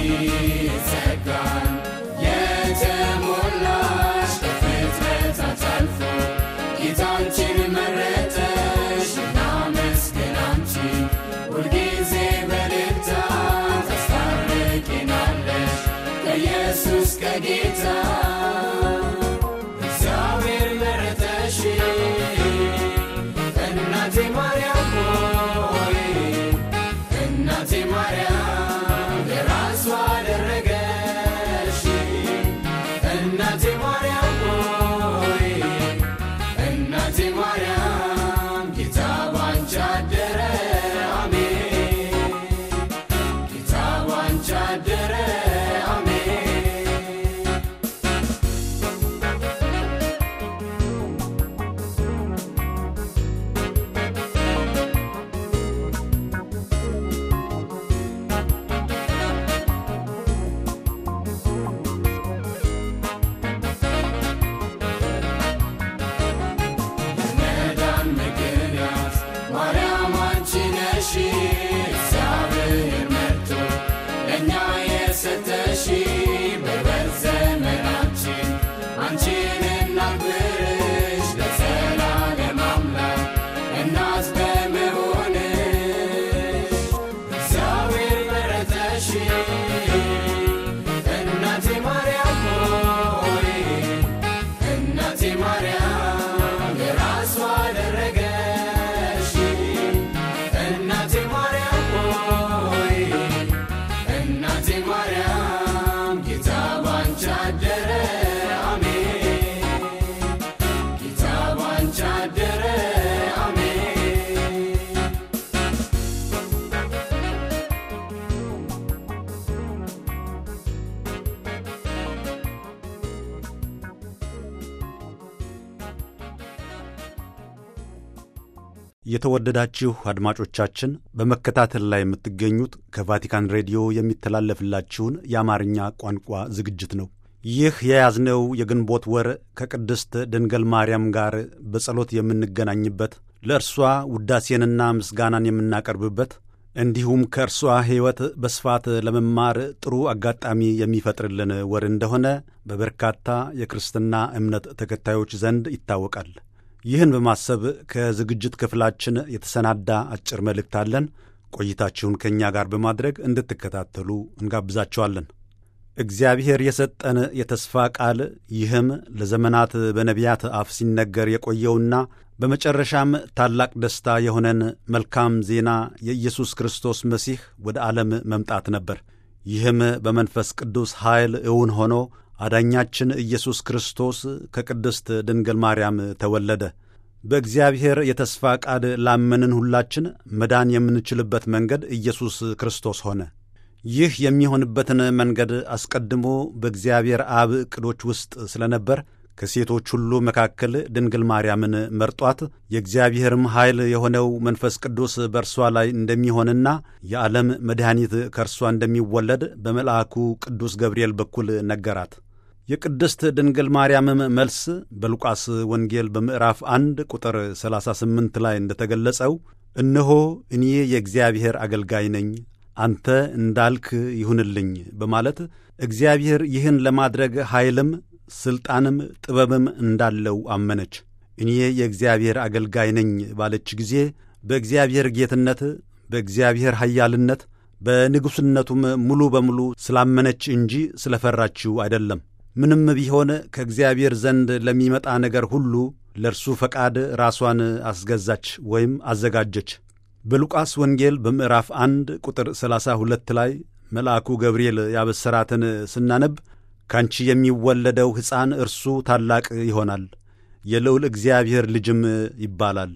ጸጋን የተሞላሽ ከፍጥረታት አልፎ ጌታ አንቺን መረጠሽ እናመስግን አንቺን ሁልጊዜ በልልታ ታስታርቂናለሽ ከኢየሱስ ከጌታ እግዚአብሔር መረጠሽ እናቴ ማርያም ሆይ እናቴ ማርያም የራሱ አደረገሽ እናቴ ማርያም ሆይ እናቴ ማርያም ጌታ ባንቺ አደረ አሜን ጌታ ባንቺ አደረ አሜን መዳን ምክንያት ማርያም አንቺ ነሽ እግዚአብሔር መርቶ ለእኛ የሰጠሽ በሕይወት ዘመናችን አንቺን እናክብርሽ ለዘላለም አምላክ እናት በመሆንሽ እግዚአብሔር መረጠሽ እናቴ ማርያም ሆይ እናቴ ማርያም የራሱ አደረገሽ እናቴ ማርያም ሆይ እናቴ ማርያም ጌታ ባንቺ አደረ አሜን ጌታ ባንቺ አደረ አሜን የተወደዳችሁ አድማጮቻችን በመከታተል ላይ የምትገኙት ከቫቲካን ሬዲዮ የሚተላለፍላችሁን የአማርኛ ቋንቋ ዝግጅት ነው። ይህ የያዝነው የግንቦት ወር ከቅድስት ድንገል ማርያም ጋር በጸሎት የምንገናኝበት ለእርሷ ውዳሴንና ምስጋናን የምናቀርብበት እንዲሁም ከእርሷ ሕይወት በስፋት ለመማር ጥሩ አጋጣሚ የሚፈጥርልን ወር እንደሆነ በበርካታ የክርስትና እምነት ተከታዮች ዘንድ ይታወቃል። ይህን በማሰብ ከዝግጅት ክፍላችን የተሰናዳ አጭር መልእክት አለን። ቆይታችሁን ከእኛ ጋር በማድረግ እንድትከታተሉ እንጋብዛችኋለን። እግዚአብሔር የሰጠን የተስፋ ቃል ይህም ለዘመናት በነቢያት አፍ ሲነገር የቆየውና በመጨረሻም ታላቅ ደስታ የሆነን መልካም ዜና የኢየሱስ ክርስቶስ መሲህ ወደ ዓለም መምጣት ነበር። ይህም በመንፈስ ቅዱስ ኃይል እውን ሆኖ አዳኛችን ኢየሱስ ክርስቶስ ከቅድስት ድንግል ማርያም ተወለደ። በእግዚአብሔር የተስፋ ቃል ላመንን ሁላችን መዳን የምንችልበት መንገድ ኢየሱስ ክርስቶስ ሆነ። ይህ የሚሆንበትን መንገድ አስቀድሞ በእግዚአብሔር አብ ዕቅዶች ውስጥ ስለነበር ከሴቶች ሁሉ መካከል ድንግል ማርያምን መርጧት የእግዚአብሔርም ኃይል የሆነው መንፈስ ቅዱስ በእርሷ ላይ እንደሚሆንና የዓለም መድኃኒት ከእርሷ እንደሚወለድ በመልአኩ ቅዱስ ገብርኤል በኩል ነገራት። የቅድስት ድንግል ማርያምም መልስ በሉቃስ ወንጌል በምዕራፍ አንድ ቁጥር 38 ላይ እንደተገለጸው እነሆ እኔ የእግዚአብሔር አገልጋይ ነኝ፣ አንተ እንዳልክ ይሁንልኝ በማለት እግዚአብሔር ይህን ለማድረግ ኃይልም ሥልጣንም ጥበብም እንዳለው አመነች። እኔ የእግዚአብሔር አገልጋይ ነኝ ባለች ጊዜ በእግዚአብሔር ጌትነት፣ በእግዚአብሔር ኃያልነት፣ በንጉሥነቱም ሙሉ በሙሉ ስላመነች እንጂ ስለፈራችው አይደለም። ምንም ቢሆን ከእግዚአብሔር ዘንድ ለሚመጣ ነገር ሁሉ ለእርሱ ፈቃድ ራሷን አስገዛች ወይም አዘጋጀች። በሉቃስ ወንጌል በምዕራፍ አንድ ቁጥር ሰላሳ ሁለት ላይ መልአኩ ገብርኤል ያበሰራትን ስናነብ ካንቺ የሚወለደው ሕፃን እርሱ ታላቅ ይሆናል፣ የልዑል እግዚአብሔር ልጅም ይባላል፣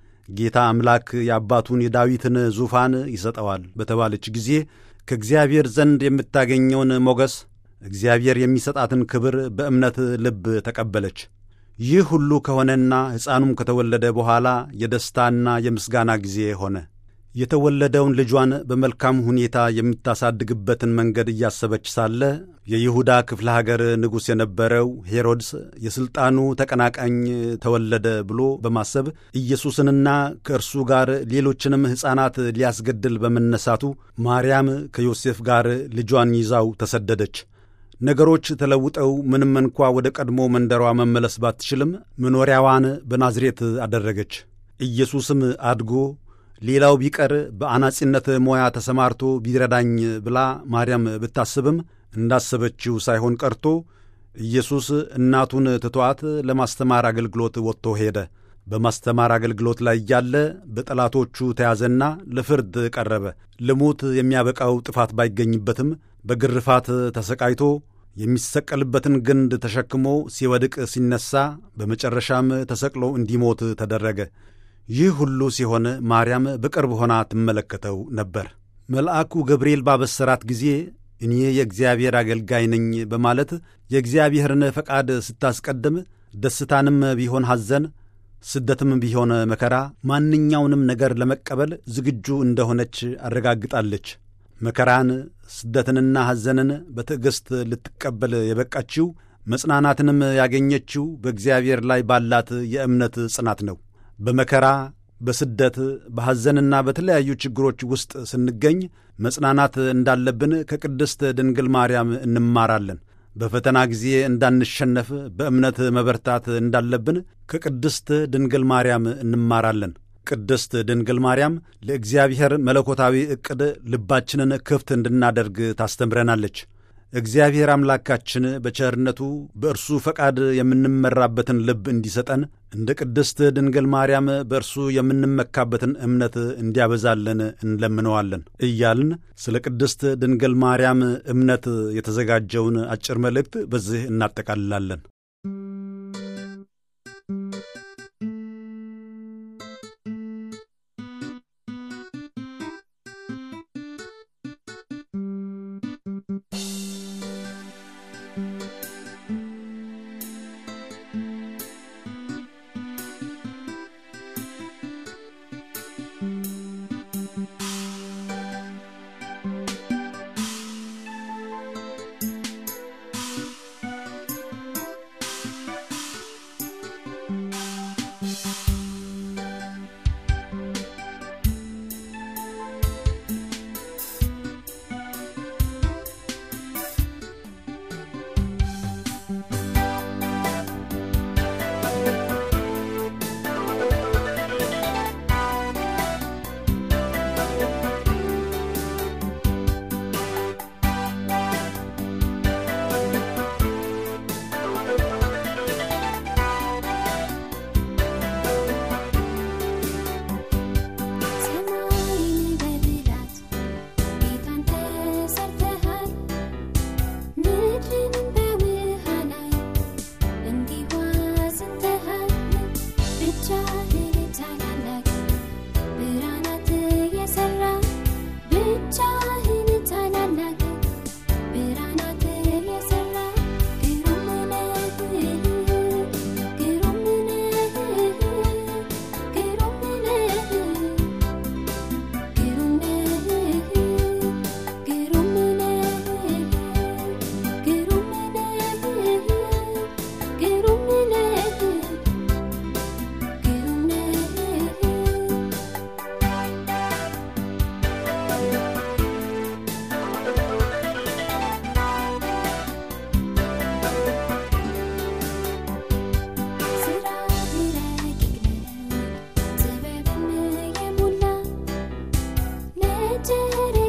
ጌታ አምላክ የአባቱን የዳዊትን ዙፋን ይሰጠዋል በተባለች ጊዜ ከእግዚአብሔር ዘንድ የምታገኘውን ሞገስ እግዚአብሔር የሚሰጣትን ክብር በእምነት ልብ ተቀበለች። ይህ ሁሉ ከሆነና ሕፃኑም ከተወለደ በኋላ የደስታና የምስጋና ጊዜ ሆነ። የተወለደውን ልጇን በመልካም ሁኔታ የምታሳድግበትን መንገድ እያሰበች ሳለ የይሁዳ ክፍለ ሀገር ንጉሥ የነበረው ሄሮድስ የሥልጣኑ ተቀናቃኝ ተወለደ ብሎ በማሰብ ኢየሱስንና ከእርሱ ጋር ሌሎችንም ሕፃናት ሊያስገድል በመነሳቱ ማርያም ከዮሴፍ ጋር ልጇን ይዛው ተሰደደች። ነገሮች ተለውጠው ምንም እንኳ ወደ ቀድሞ መንደሯ መመለስ ባትችልም መኖሪያዋን በናዝሬት አደረገች። ኢየሱስም አድጎ ሌላው ቢቀር በአናጺነት ሙያ ተሰማርቶ ቢረዳኝ ብላ ማርያም ብታስብም እንዳሰበችው ሳይሆን ቀርቶ ኢየሱስ እናቱን ትቷት ለማስተማር አገልግሎት ወጥቶ ሄደ። በማስተማር አገልግሎት ላይ እያለ በጠላቶቹ ተያዘና ለፍርድ ቀረበ። ልሙት የሚያበቃው ጥፋት ባይገኝበትም በግርፋት ተሰቃይቶ የሚሰቀልበትን ግንድ ተሸክሞ ሲወድቅ ሲነሣ፣ በመጨረሻም ተሰቅሎ እንዲሞት ተደረገ። ይህ ሁሉ ሲሆን ማርያም በቅርብ ሆና ትመለከተው ነበር። መልአኩ ገብርኤል ባበሰራት ጊዜ እኔ የእግዚአብሔር አገልጋይ ነኝ በማለት የእግዚአብሔርን ፈቃድ ስታስቀድም ደስታንም ቢሆን ሐዘን፣ ስደትም ቢሆን መከራ፣ ማንኛውንም ነገር ለመቀበል ዝግጁ እንደሆነች አረጋግጣለች። መከራን፣ ስደትንና ሐዘንን በትዕግሥት ልትቀበል የበቃችው መጽናናትንም ያገኘችው በእግዚአብሔር ላይ ባላት የእምነት ጽናት ነው። በመከራ በስደት በሐዘንና በተለያዩ ችግሮች ውስጥ ስንገኝ መጽናናት እንዳለብን ከቅድስት ድንግል ማርያም እንማራለን። በፈተና ጊዜ እንዳንሸነፍ በእምነት መበርታት እንዳለብን ከቅድስት ድንግል ማርያም እንማራለን። ቅድስት ድንግል ማርያም ለእግዚአብሔር መለኮታዊ ዕቅድ ልባችንን ክፍት እንድናደርግ ታስተምረናለች። እግዚአብሔር አምላካችን በቸርነቱ በእርሱ ፈቃድ የምንመራበትን ልብ እንዲሰጠን እንደ ቅድስት ድንግል ማርያም በእርሱ የምንመካበትን እምነት እንዲያበዛልን እንለምነዋለን እያልን ስለ ቅድስት ድንግል ማርያም እምነት የተዘጋጀውን አጭር መልእክት በዚህ እናጠቃልላለን። did